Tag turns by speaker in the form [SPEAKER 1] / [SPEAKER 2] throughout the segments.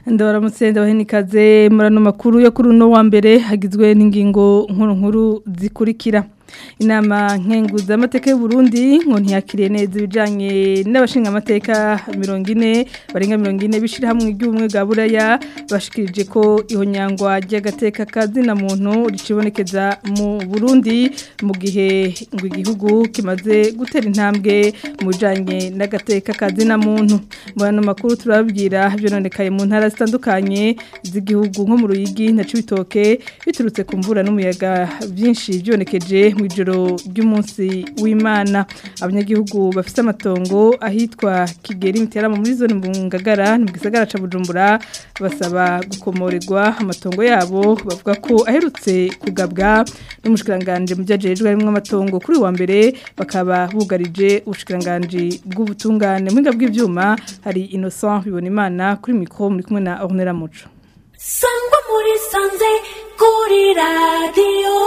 [SPEAKER 1] ndabaramutse ndabahenikaze murano makuru yo kuri uno wa mbere hagizwe n'ingingo nkuru nkuru zikurikira inama nkenguza amateka y'u Burundi ngo ntiyakiriye neza ibijanye n'abashinga amateka 40 barenga 40 bishira hamwe iby'ubumwe bwa buraya bashikirije ko ihonyangwa ry'agateka kazina muntu ricibonekeza mu Burundi mu gihe ngo igihugu kimaze gutera intambwe mu bijanye n'agateka kazina muntu murano makuru turababwira byononekaye mu ntara zitandukanye z'igihugu nko mu Ruyigi na Cibitoke biturutse ku mvura n'umuyaga byinshi byonekeje mu ijoro ry'umunsi w'imana abanyagihugu bafite amatongo ahitwa kigeri miteramo muri zone mbungagara mu gisagara ca bujumbura basaba gukomorerwa amatongo yabo bavuga ko aherutse kugabwa n'umushikiranganje mu byajejwe harimo amatongo kuri wa mbere bakaba bugarije ubushikiranganje bw'ubutungane mu bw'ivyuma hari Innocent bibona imana kuri mikro muri kumwe na Ornella Muco
[SPEAKER 2] sangwa muri sanze kuri radiyo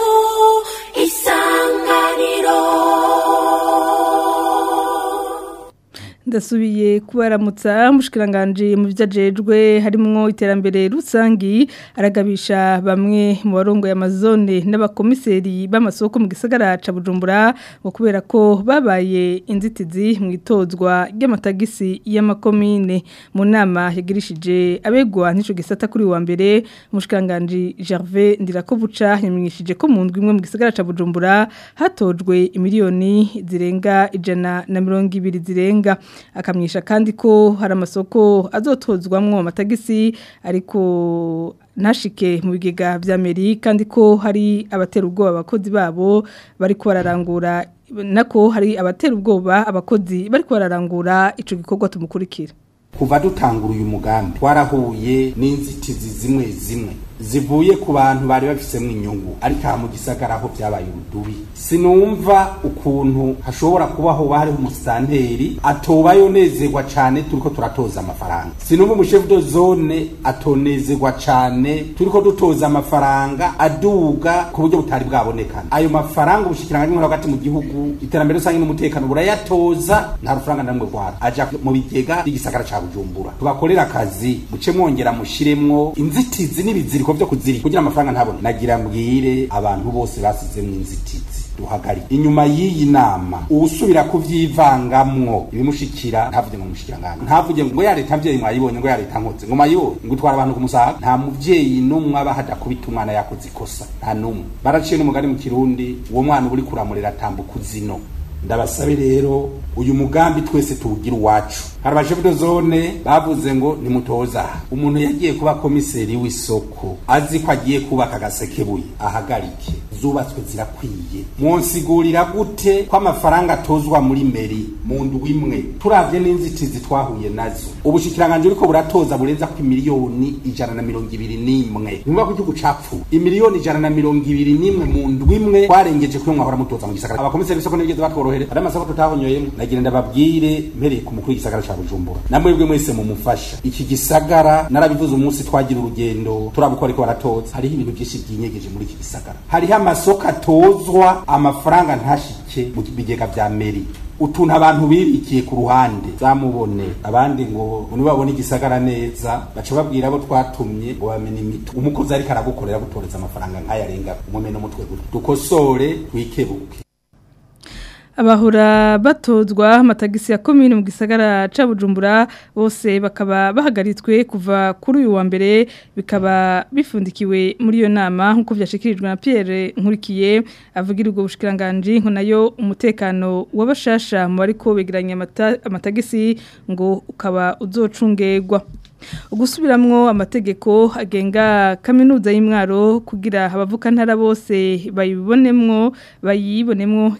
[SPEAKER 2] isanganiro
[SPEAKER 1] ndasubiye kubaramutsa mushikiranganje mu byajejwe harimo iterambere rusangi aragabisha bamwe mu barongo y'amazone n'abakomiseri b'amasoko mu gisagara ca Bujumbura ngo kubera ko babaye inzitizi mu itozwa ry'amatagisi y'amakomine mu nama yagirishije abegwa n'ico gisata kuri wa mbere mushikiranganje Gervais Ndirakobuca yamenyeshije ko mu ndwi imwe mu gisagara ca Bujumbura hatojwe imiliyoni zirenga ijana na mirongo ibiri zirenga akamwisha kandi ko hari amasoko azotozwamwo amatagisi ariko ntashike mu bigega vya meri kandi ko hari abatera ubwoba abakozi babo bariko bararangura nako hari abatera ubwoba abakozi bariko bararangura ico gikorwa tumukurikira
[SPEAKER 3] kuva dutangura uyu mugambi twarahuye n'inzitizi zimwe zimwe zivuye ku bantu bari bafisemo inyungu ariko aha mu gisagara aho byabaye urudubi sinumva ukuntu hashobora kubaho hariho umusitanteri atobayo nezerwa cyane turiko turatoza amafaranga sinumva umushefu do zone atonezerwa cyane turiko dutoza amafaranga aduga ku buryo butari bwabonekana ayo mafaranga ubushikiranganje bwo hagati mu gihugu iterambere rusange n'umutekano burayatoza nta rufaranga namwe rwara aja mu bigega by'igisagara ca Bujumbura tubakorera akazi muce mwongera mushiremwo inzitizi n'ibiziriko byo kuzirika kugira amafaranga ntabone nagira mbwire abantu bose basizemwo inzitizi duhagari inyuma y'iyi nama usubira kuvyivangamwo ibimushikira ntavuge ngo mushikirangana ntavuge ngo ya leta mvyeyi mwayibonye ngo ya leta nkoze ngo mayibonye ngo utwara abantu ku musaga nta muvyeyi n'umwe aba hadakubita umwana yakoze ikosa nta n'umwe baraciye n'umugani mu kirundi uwo mwana uba uri kuramurera atambuka uzino ndabasabe rero uyu mugambi twese tuwugira uwacu hari abashefu de zone bavuze ngo nimutoza umuntu yagiye kuba komiseri w'isoko azi ko agiye kubaka agasekebuye ahagarike zubatswe zirakwiye mwonsigurira gute ko amafaranga atozwa muri meri mu ndwi imwe turavye n'inzitizi twahuye nazo ubushikiranganje uriko buratoza burenza ko imiliyoni ijana na mirongo ibiri n'imwe nimba ko igihugu capfu imiliyoni ijana na mirongo ibiri n'imwe mu ndwi imwe twarengeje kuyo mwahora mutoza mu gisagara abakomiseri b'isoko ntibigeze batworohere ari amasoko tutahonyoyemo nagira ndababwire mpereye ku mukuru w'igisagara ca bujumbura namwebwe mwese mumufasha iki gisagara narabivuze umunsi twagira urugendo turabukora ariko baratoza hariho ibintu byinshi byinyegeje muri iki gisagara hariho amasoko atozwa amafaranga ntashike mu bigega vya meri utuntu abantu bibikiye ku ruhande zamubone abandi ngo nibabone igisagara neza baca babwira abo twatumye ngo bamenye imito umukozi ariko aragukorera gutoreza amafaranga nk'ayarenga umumene umutwe gutya dukosore twikebuke
[SPEAKER 1] abahora batozwa amatagisi ya komine mu gisagara ca Bujumbura bose bakaba bahagaritswe kuva kuri uyu wa mbere bikaba bifundikiwe muri iyo nama nkuko vyashikirijwe na Pierre Nkurikiye avugira ubwo bushikiranganje nko nayo umutekano w'abashasha mu bariko begeranya amatagisi ngo ukaba uzocungerwa ugusubiramwo amategeko agenga kaminuza y'imwaro kugira abavuka ntara bose bayibonemwo bayibonemwo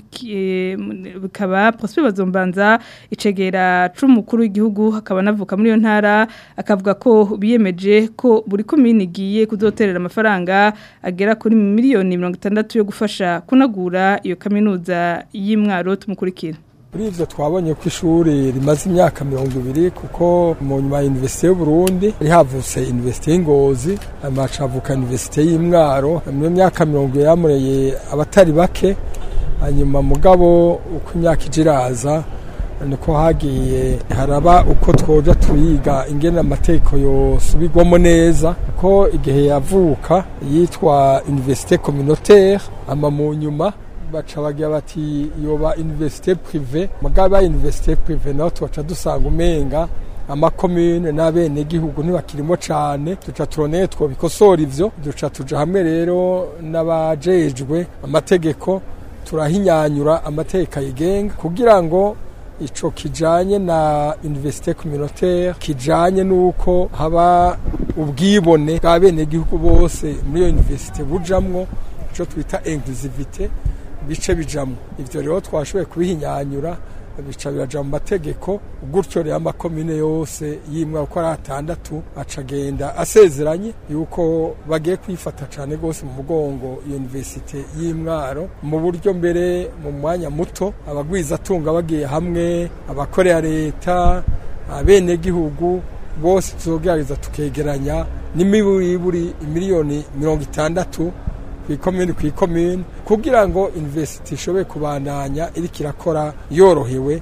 [SPEAKER 1] bikaba Prosper Bazombanza icegera c'umukuru w'igihugu hakaba navuka muri iyo ntara akavuga ko biyemeje ko buri komine igiye kuzoterera amafaranga agera kuri miliyoni 60 yo gufasha kunagura iyo kaminuza y'imwaro tumukurikira
[SPEAKER 4] kuri ivyo twabonye ko ishuri rimaze imyaka mirongo ibiri kuko mu nyuma ya universite y'uburundi hari havutse universite y'ingozi amaca havuka universite y'imwaro mu myaka mirongo ibiri yamureye abatari bake hanyuma mugabo uko imyaka ije iraza niko hagiye haraba uko twoja turiga ingene amategeko yosubirwamo neza kuko igihe yavuka yitwa université communautaire ama mu nyuma baca bagira bati yoba université privé mugaba université privé naho tubaca dusanga umenga amakomune n'abenegihugu ntibakirimo cane duca turoneye twobikosora ivyo duca tuja hamwe rero n'abajejwe amategeko turahinyanyura amategeko ayigenga kugira ngo ico kijanye na université communautaire kijanye nuko haba ubwibone bwa benegihugu bose muri iyo université bujamwo ico twita inclusivité bice bijamwo ivyo rero twashoboye kubihinyanyura bica biraja mu mategeko gutyo rero amakomine yose yimwa uko ari atandatu acagenda asezeranye yuko bagiye kwifata cane gose mu mugongo iyo universite y'imwaro mu buryo mbere mu mwanya muto abagwizatunga bagiye hamwe abakorera leta abenegihugu bose tuzogerageza tukegeranya n'imiburiburi imiliyoni mirongo itandatu kw'ikomini kw'ikomini kugira ngo university ishobore kubandanya iriko irakora yorohewe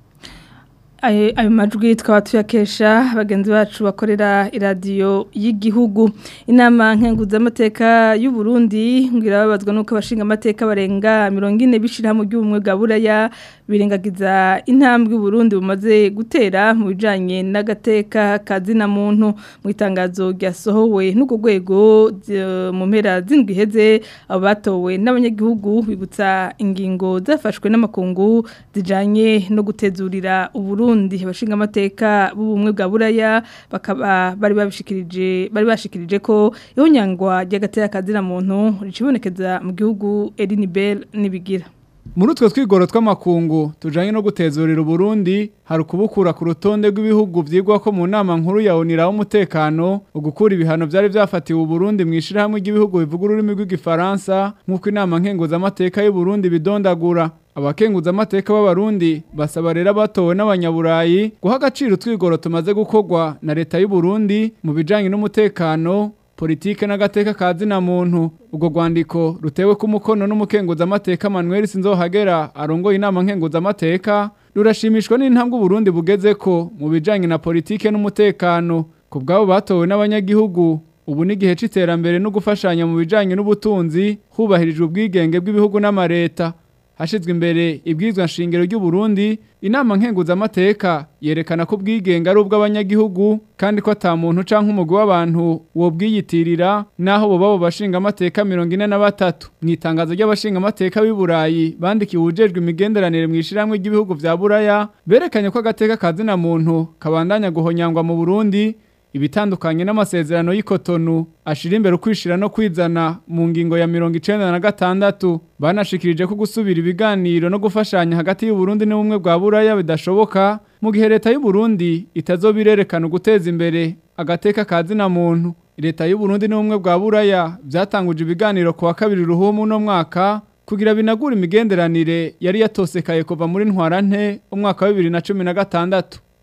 [SPEAKER 1] ayo ayo majwi tukaba tuyakesha bagenzi bacu bakorera iradiyo y'igihugu inama nkenguzamateka y'u Burundi ngira babazwa nuko abashinga amateka barenga mirongo ine bishira mu by'ubumwe bwa buraya birengagiza intambwe u Burundi bumaze gutera mu bijanye n'agateka kazina muntu mu itangazo ryasohowe n'ugo rwego zi- mu mpera z'indwi heze abo batowe n'abanyagihugu bibutsa ingingo zafashwe n'amakungu zijanye no gutezurira Uburundi abashinga amateka b'ubumwe bwa buraya bakaba bari babishikirije bari bashikirije ko ihonyangwa ry'agateka kazina muntu ricibonekeza mu gihugu Elinibel nibigira
[SPEAKER 5] Muri utwo twigoro tw'amakungu tujanye no gutezurira Burundi hari ukubukura ku rutonde rw'ibihugu vyigwa ko mu nama nkuru ya ONU umutekano ugukura ibihano vyari vyafatiwe Burundi mwishira hamwe ry'ibihugu bivuga ururimi rw'igifaransa nk'uko inama nkenguza amateka y'u Burundi bidondagura abakenguza amateka b'abarundi basaba rero abatowe n'abanyaburayi guha agaciro utwigoro tumaze gukorwa na leta y'u Burundi mu bijanye n'umutekano politike n'agateka kazina muntu ubwo rwandiko rutewe ku mukono n'umukenguza amateka Manuel Sinzohagera arongoye inama nkenguza amateka rurashimishwa n'intambwe Burundi bugeze ko mu bijanye na politike n'umutekano ku bwabo batowe n'abanyagihugu ubu ni igihe c'iterambere no gufashanya mu bijanye n'ubutunzi hubahirijwe ubwigenge bw'ibihugu n'amareta hashizwe imbere ibwizwa nshingiro ry'u Burundi inama nkenguza amateka yerekana ko ubwigenge ari ubw'abanyagihugu kandi ko ata muntu canke umugwi w'abantu wo bwiyitirira naho bo babo bashinga amateka 43 mu itangazo ry'abashinga amateka b'i Burayi bandikiye ujejwe imigenderanire mu ishiramwe ry'ibihugu vya Buraya berekanye ko agateka kazina muntu kabandanya guhonyangwa mu Burundi ibitandukanye n'amasezerano y'ikotonu ashira imbere ukwishira no kwizana mu ngingo ya mirongo icenda na gatandatu banashikirije ko gusubira ibiganiro no gufashanya hagati y'u Burundi n'ubumwe bwa Buraya bidashoboka mu gihe leta y'u Burundi itazobirerekana guteza imbere agateka kazina muntu leta y'u Burundi n'ubumwe bwa Buraya byatanguje ibiganiro ku wa kabiri ruhumu no mwaka kugira binagura imigenderanire yari yatosekaye kuva muri ntwarante umwaka wa 2016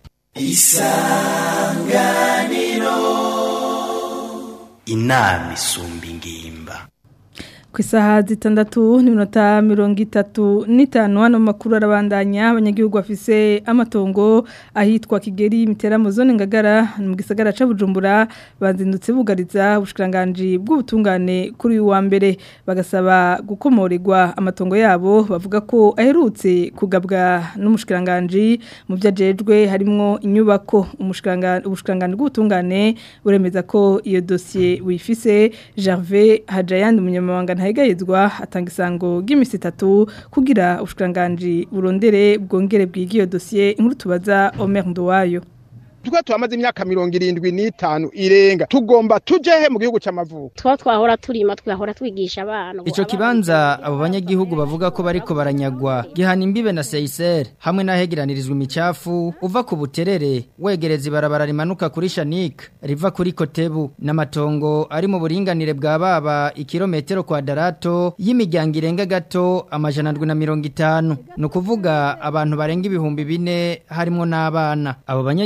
[SPEAKER 6] inama isumba ingimba
[SPEAKER 1] ku isaha zitandatu n'iminota mirongo itatu n'itanu hano mu makuru arabandanya abanyagihugu bafise amatongo ahitwa kigeri mitera mu zone ngagara mu gisagara ca bujumbura bazindutse bugariza ubushikiranganji bw'ubutungane kuri uyu wa mbere bagasaba gukomorerwa amatongo yabo bavuga ko aherutse kugabwa n'umushikiranganji mu byo ajejwe harimwo inyubako umushikiranganji ubushikiranganji bw'ubutungane buremeza ko iyo dosiye wifise Gervais Hajayandi umunyamabanga ntayigayizwa atanga isango ry'imisi itatu kugira ubushikiranganji burondere bwongere bwige iyo dosiye inkuru tubaza Omer Nduwayo
[SPEAKER 7] twa twamaze imyaka mirongo irindwi n'itanu irenga tugomba tujehe mu gihugu c'amavuko
[SPEAKER 8] twa twahora turima twahora twigisha abana
[SPEAKER 9] Ico kibanza abo banyagihugu bavuga ko bariko baranyagwa gihana imbibe na Seiser hamwe n'ahegeranirizwa imicafu uva ku buterere wegereza ibarabara rimanuka kuri Shanik riva kuri Kotebu n'amatongo ari mu buringanire bwa baba ikirometero kwadarato y'imiryango irenga gato amajana ndwi na mirongo itanu ni ukuvuga abantu barenga ibihumbi bine harimwo n'abana abo banyagihugu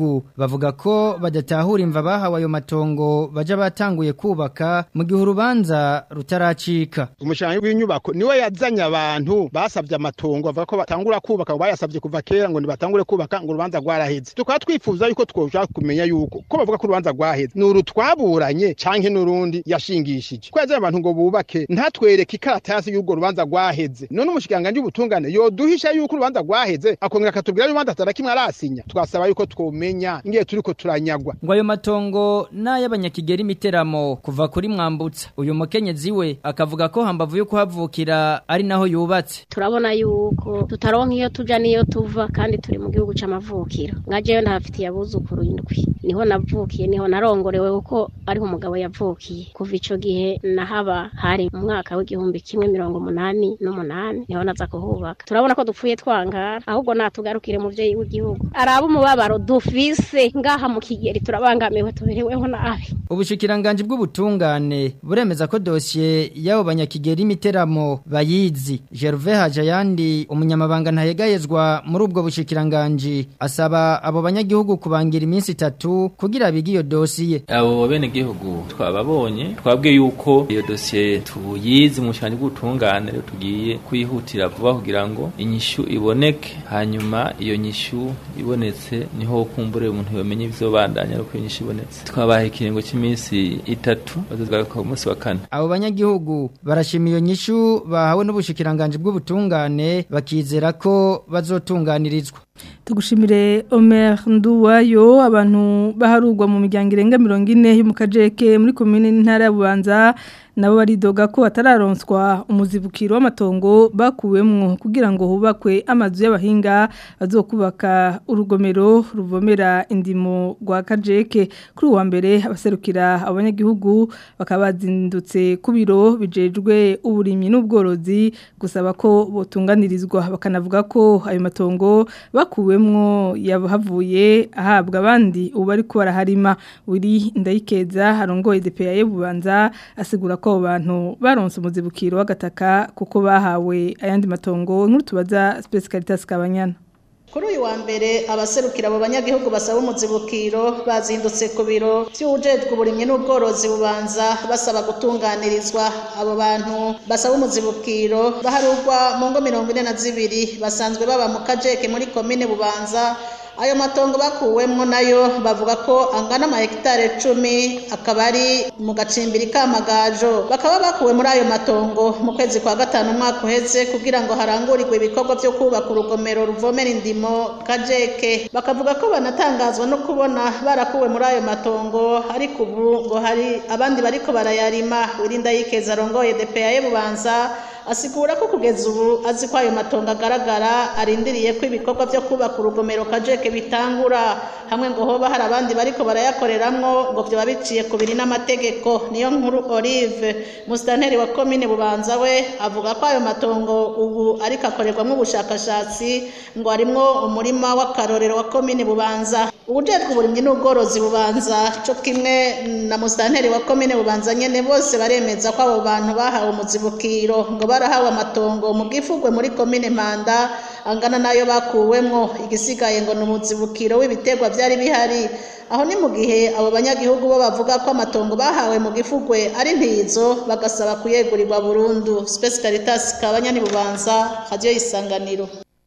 [SPEAKER 9] banyagihugu bavuga ko badatahura imva bahawe ayo matongo baja batanguye kubaka mu gihe urubanza rutaracika
[SPEAKER 7] umushanyi w'inyubako niwe yazanye abantu basabye amatongo avuga ko batangura kubaka ngo bayasabye kuva kera ngo nibatangure kubaka ngo urubanza rwaraheze tukaba twifuza yuko twoshaka kumenya yuko ko bavuga ko urubanza rwaheze ni uru twaburanye canke n'urundi yashingishije ko yazanye abantu ngo bubake ntatwereke ikaratasi y'urwo rubanza rwaheze none umushikiranganji w'ubutungane yoduhisha yuko urubanza rwaheze akongera akatubwira y'urubanza atarakimwe arasinya twasaba yuko twomenya ingiye turiko turanyagwa
[SPEAKER 9] ngo ayo matongo n'ay'abanyakigeri imiteramo kuva kuri mwambutsa uyu mukenyezi we akavuga ko hambavu yo kuhavukira ari naho yubatse
[SPEAKER 8] turabona yuko tutaronka iyo tuja niyo tuva kandi turi mu gihugu c'amavukiro nka jewe ndahafitiye abuzukuru indwi niho navukiye niho narongorewe kuko ariho umugabo yavukiye kuva ico gihe nahaba hari mu mwaka w'igihumbi kimwe mirongo umunani n'umunani niho naza kuhubaka turabona ko dupfuye twangara ahubwo natugarukire muvyeyi w'igihugu araba umubabaro dufise ngaha mu kigeri turabangamiwe tubereweho nabi
[SPEAKER 9] ubushikiranganji bw'ubutungane buremeza ko dosiye y'abo banyakigeri imiteramo bayizi Gervais Hajayandi umunyamabanga ntayegayezwa muri ubwo bushikiranganji asaba abo banyagihugu kubangira iminsi itatu kugira bige iyo dosiye
[SPEAKER 10] abo bene gihugu twababonye twabwiye yuko iyo dosiye tuyizi mu cyane bw'ubutungane rero tugiye kuyihutira vuba kugira ngo inyishu iboneke hanyuma iyo nyishu ibonetse niho kumbure umuntu yomenye ibizobandanya ariko iyo nyishu ibonetse twabaha ikiringo cy'iminsi itatu bazozgaruka ku munsi wa kane
[SPEAKER 9] abo banyagihugu barashima iyo nyishu bahawe n'ubushikiranganji bw'ubutungane bakizera ko bazotunganirizwa
[SPEAKER 1] tugushimire Omer Nduwayo abantu baharugwa mu miryango irenga 40 yo mu kajeke muri commune n'intara ya Bubanza nabo baridoga ko atararonswa umuzibukiro w'amatongo bakuwemwo kugira ngo hubakwe amazu y'abahinga bazokubaka urugomero ruvomera indimo rwa kajeke kuri uwa mbere abaserukira abanyagihugu bakaba bazindutse ku biro bijejwe uburimyi n'ubworozi gusaba ko botunganirizwa bakanavuga ko ayo matongo bakuwemwo yahavuye ahabwa abandi ubu ariko baraharima uri ndayikeza arongoye DPA y'ububanza asigura ko abo bantu baronse umuzibukiro w'agataka kuko bahawe ayandi matongo nkuru tubaza Space Caritas Kabanyana
[SPEAKER 11] kuri uyu wa mbere abaserukira abo banyagihugu basaba umuzibukiro bazindutse ku biro by'ubujejwe uburimyi n'ubworozi bubanza basaba gutunganirizwa abo bantu basaba umuzibukiro baharurwa mu ngo mirongo ine na zibiri basanzwe baba mu kajeke muri komine bubanza ayo matongo bakuwemwo nayo bavuga ko angana amahegitare cumi akaba ari mu gacimbiri kamagajo bakaba bakuwe muri ayo matongo mu kwezi kwa gatanu umwaka uheze kugira ngo harangurirwe ibikorwa byo kubaka urugomero ruvomera indimo kajeke bakavuga ko banatangazwa no kubona barakuwe muri ayo matongo ariko ubu ngo hari abandi bariko barayarima wirinda yikeza arongoye DPA bubanza asigura ko kugeza ubu azi ko ayo matongo agaragara arindiriye ko ibikorwa byo kubaka urugomero kajeke bitangura hamwe ngo hoba hari abandi bariko barayakoreramwo ngo vyoba biciye ku biri n'amategeko niyo nkuru Olive musitanteri wa komine bubanza we avuga ko ayo matongo ubu ariko akorerwamo ubushakashatsi ngo harimwo umurima w'akarorero wa komine bubanza ubujejwe uburimyi n'ubworozi bubanza co kimwe na musitanteri wa komine bubanza nyene bose baremeza ko abo bantu bahawe umuzibukiro ngo barahawe amatongo mu bwifugwe muri komine Mpanda angana nayo bakuwemwo igisigaye ngo ni umuzibukiro w'ibiterwa byari bihari aho ni mu gihe abo banyagihugu bo bavuga ko amatongo bahawe mu gifugwe ari ntizo bagasaba kuyegurirwa burundu Space Caritas kabanyani bubanza radio isanganiro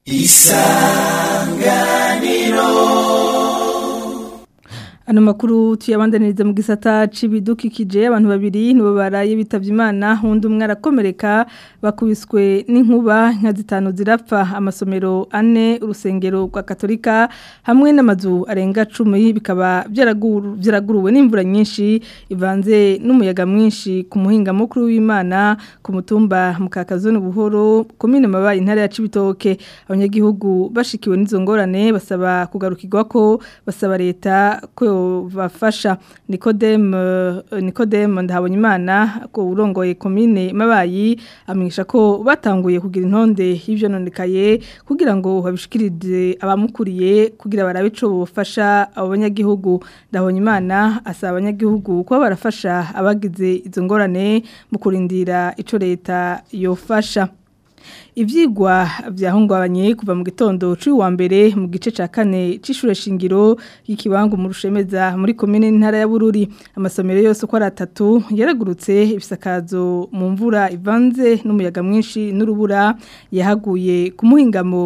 [SPEAKER 2] isanganiro
[SPEAKER 1] Ano makuru tuyabandaniriza mu gisata c'ibidukikije abantu babiri nibo baraye bitavye Imana hundi umwe arakomereka bakubiswe n'inkuba nka zitanu zirapfa amasomero ane urusengero rwa Katolika hamwe n'amazu arenga 10 bikaba byaraguruwe n'imvura nyinshi ivanze n'umuyaga mwinshi ku muhinga mukuru w'Imana ku mutumba mukakazone buhoro komine mabaye intare ya Cibitoke abanyagihugu bashikiwe n'izo ngorane basaba kugarukirwa ko basaba leta ko bafasha Nicodem Nicodem ndahabonye imana ko urongoye commune mabayi amenyesha ko batanguye kugira intonde y'ivyo nonekaye kugira ngo babishikirize abamukuriye kugira barabe ico bofasha abo banyagihugu ndabonye imana asaba abanyagihugu kuba barafasha abagize izo ngorane mu kurindira ico leta yofasha ivyigwa vyahungabanye kuva mu gitondo cy'uwa mbere mu gice ca kane c'ishure shingiro y'ikibangu mu rushemeza muri komine ntara ya Bururi amasomero yose uko ari atatu yaragurutse ibisakazo mu mvura ivanze n'umuyaga mwinshi n'urubura yahaguye ku muhingamo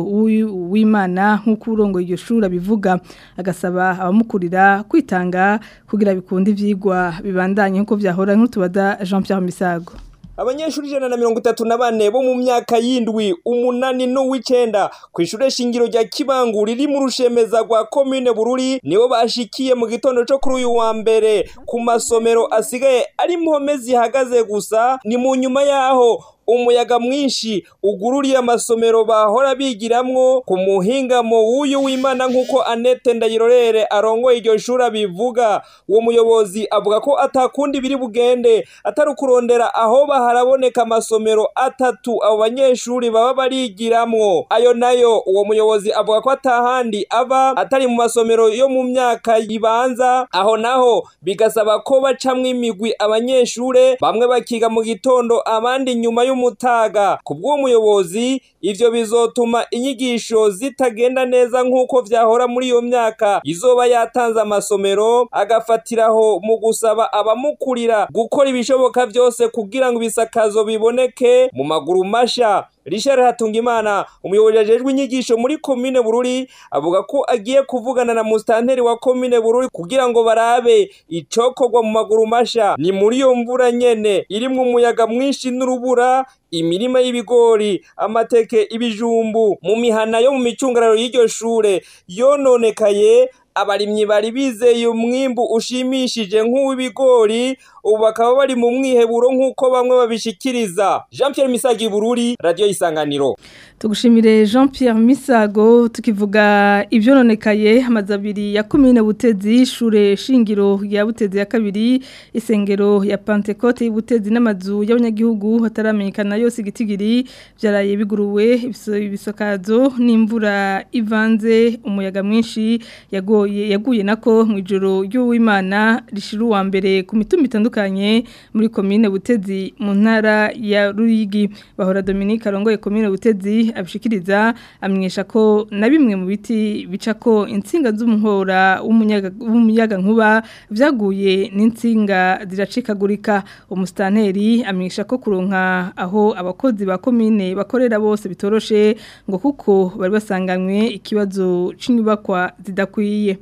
[SPEAKER 1] w'Imana nk'uko urongo iryo shuri bivuga agasaba abamukurira kwitanga kugira bikunde ivyigwa bibandanye nk'uko vyahora nk'utubaza Jean Pierre Misago
[SPEAKER 12] abanyeshuri ijana na mirongo itatu na bane bo mu myaka y'indwi umunani n'uw'icenda ku ishure shingiro rya kibangu riri mu rushemeza rwa komine bururi nibo bashikiye mu gitondo co kuri uyu wa mbere ku masomero asigaye ari impome zihagaze gusa ni mu nyuma yaho umuyaga mwinshi ugururiye amasomero bahora bigiramwo ku muhingamo w'uyu w'imana nk'uko anete ndayirorere arongoye iryo shuri abivuga uwo muyobozi avuga ko atakundi biri bugende atari ukurondera aho baharaboneka amasomero atatu abo banyeshuri baba barigiramwo ayo nayo uwo muyobozi avuga ko atahandi aba atari mu masomero yo mu myaka ibanza aho naho bigasaba ko bacamwo imigwi abanyeshure bamwe bakiga mu gitondo abandi nyuma y'u y'umutaga ku bw'uwo muyobozi ivyo bizotuma inyigisho zitagenda neza nk'uko vyahora muri iyo myaka izoba yatanze amasomero agafatiraho mu gusaba abamukurira gukora ibishoboka vyose kugira ngo ibisakazo biboneke mu maguru masha Richard Hatungimana umuyobozi ajejwe inyigisho muri komine Bururi avuga ko agiye kuvugana na mustanteri wa komine Bururi kugira ngo barabe icokorwa mu maguru masha ni muri iyo mvura nyene irimwo umuyaga mwinshi n'urubura imirima y'ibigori amateke ibijumbu mu mihana yo mu micungararo y'iryo shure yononekaye abarimyi bari bizeye umwimbu ushimishije nk'uw'ibigori ubu bakaba bari mu mwiheburo nk'uko bamwe babishikiriza Jean Pierre Misagi Bururi radio isanganiro
[SPEAKER 1] tugushimire Jean Pierre Misago tukivuga ivyononekaye amazi abiri ya komine Butezi shure shingiro ya Butezi ya kabiri isengero ya Pentecote y'Ibutezi n'amazu y'abanyagihugu hataramenyekana yose igitigiri byaraye biguruwe ibisakazo n'imvura ivanze umuyaga mwinshi yagoye yaguye nako mu ijoro ry'uwimana rishiru wa mbere ku mitumba itandukanye muri komine Butezi mu ntara ya Ruyigi bahora Dominique arongoye komine Butezi abishikiriza amenyesha ko na bimwe mu biti bica ko insinga z'umuhora w'umuyaga nkuba vyaguye n'insinga ziracikagurika umustanteri amenyesha ko kuronka aho abakozi ba komine bakorera bose bitoroshe ngo kuko bari basanganywe ikibazo c'inyubakwa zidakwiye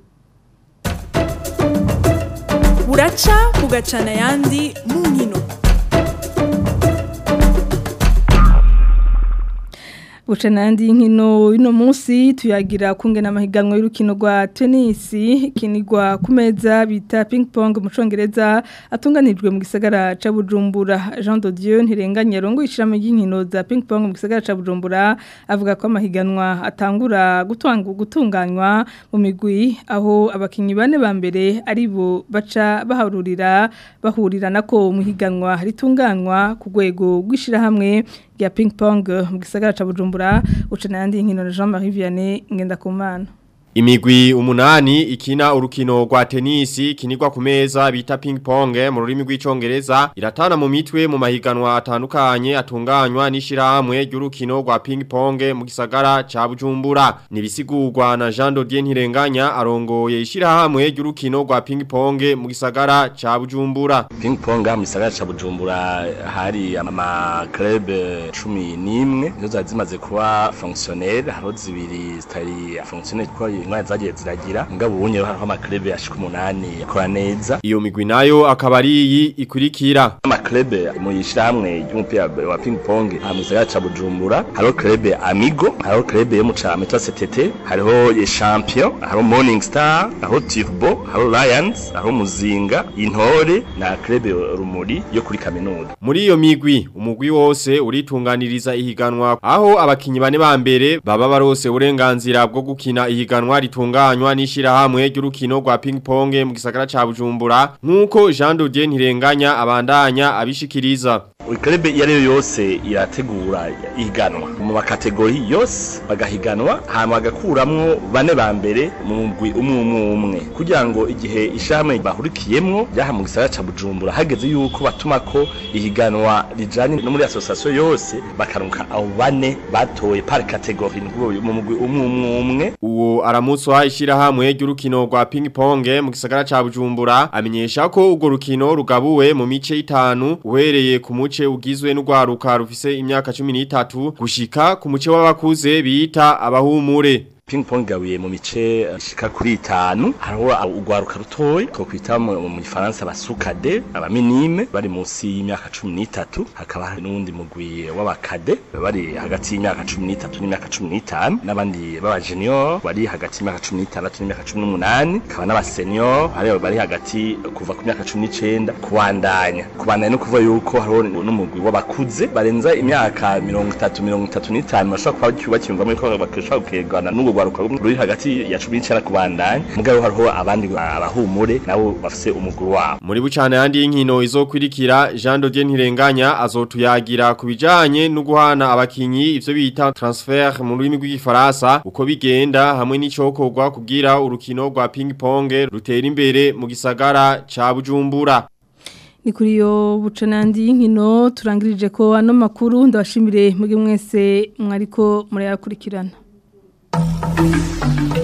[SPEAKER 13] buraca bugacana ayandi mu nkino
[SPEAKER 1] Buca nandi nkino ino munsi tuyagira kungena amahiganwa y'urukino rwa tennis kinigwa ku meza bita ping pong mu congereza atunganijwe mu gisagara ca Bujumbura Jean de Dieu ntirenganya rongo ishiramo y'inkino za ping pong mu gisagara ca Bujumbura avuga ko amahiganwa atangura gutanga gutunganywa mu migwi aho abakinyi bane ba mbere ari bo baca baharurira bahurira nako mu higanwa ritunganywa ku rwego rw'ishirahamwe rya ping pong mu gisagara ca Bujumbura ucana yandi nkino na Jean-Marie Vianney ngenda kumana
[SPEAKER 14] Imigwi umunani ikina urukino rwa tenisi kinigwa ku meza bita ping pong mu rurimi rw'icongereza iratana mu mitwe mu mahiganwa atandukanye atunganywa n'ishirahamwe ry'urukino rwa ping pong mu gisagara ca Bujumbura nibisigurwa na Jean Dodier Ntirenganya arongoye ishirahamwe ry'urukino rwa ping pong mu gisagara ca Bujumbura
[SPEAKER 15] ping pong mu gisagara ca Bujumbura hari ama club 11 nizo zimaze kuba fonctionnel haro zibiri zitari fonctionnel kwa intwari zagiye ziragira ngabo ubunye hariho amaklebe yashika umunani yakora neza
[SPEAKER 14] iyo migwi nayo akaba ari iyi ikurikira
[SPEAKER 15] amaklebe mu yishirahamwe ry'umupira wa ping pong aha mu gisagara ca Bujumbura hariho klebe Amigo hariho klebe yo mu came twa CTT hariho champion hariho Morning Star hariho Turbo hariho Lions hariho Muzinga Intore na klebe Rumuri yo kuri kaminuza
[SPEAKER 14] muri iyo migwi umugwi wose uritunganiriza ihiganwa aho abakinyi bane ba mbere baba barose uburenganzira bwo gukina ihiganwa ritunganywa n'ishirahamwe ry'urukino rwa ping pong mu gisagara ca Bujumbura nkuko Jean Dodier Ntirenganya abandanya abishikiriza
[SPEAKER 15] Club iyo ariyo yose irategura ihiganwa mu makategori yose bagahiganwa hama bagakuramwo bane ba mbere mu mugwi umwe umwe umwe kugira ngo igihe ishame bahurikiyemwo ryaha mu gisagara ca Bujumbura hageze yuko batuma ko ihiganwa rijanye no muri association yose bakaruka abo bane batoye par category mu mugwi umwe umwe umwe
[SPEAKER 14] uwo aramutswa ishirahamwe ry'urukino rwa ping pong mu gisagara ca Bujumbura amenyesha ko urwo rukino rugabuwe mu mice itanu uhereye ku muce ugizwe n'urwaruka rufise imyaka 13 gushika ku muce w'abakuze bita abahumure
[SPEAKER 15] ping pong gawiye mu mice ishika kuri itanu hariho urwaruka rutoyi two kwita mu gifaransa abasukade abaminime bari munsi y'imyaka cumi n'itatu hakaba hari n'uwundi mugwi w'abakade bari hagati y'imyaka cumi n'itatu n'imyaka cumi n'itanu n'abandi b'abajenior bari hagati y'imyaka cumi n'itandatu n'imyaka cumi n'umunani hakaba n'abasenior hariho bari hagati kuva ku myaka cumi n'icenda kubandanya kubandanya no kuvuga yuko hariho n'umugwi w'abakuze barenza imyaka mirongo itatu mirongo itatu n'itanu bashobora kuba bakiyumvamo yuko bashobora kugegana n'ubwo rwaruka ruri hagati ya 19 kubandanya mugabo hariho abandi abahumure nabo bafise umuguru wabo
[SPEAKER 14] muri bucane yandi y'inkino izokwirikira Jean Dodier Ntirenganya azotuyagira kubijanye no guhana abakinyi ivyo bita transfer mu rurimi rw'igifaransa uko bigenda hamwe n'icokorwa kugira urukino rwa ping pong rutera imbere mu gisagara ca Bujumbura
[SPEAKER 1] ni kuri yo bucanandi y'inkino turangirije ko ano makuru ndabashimire muge mwese mwariko murayakurikirana Thank you.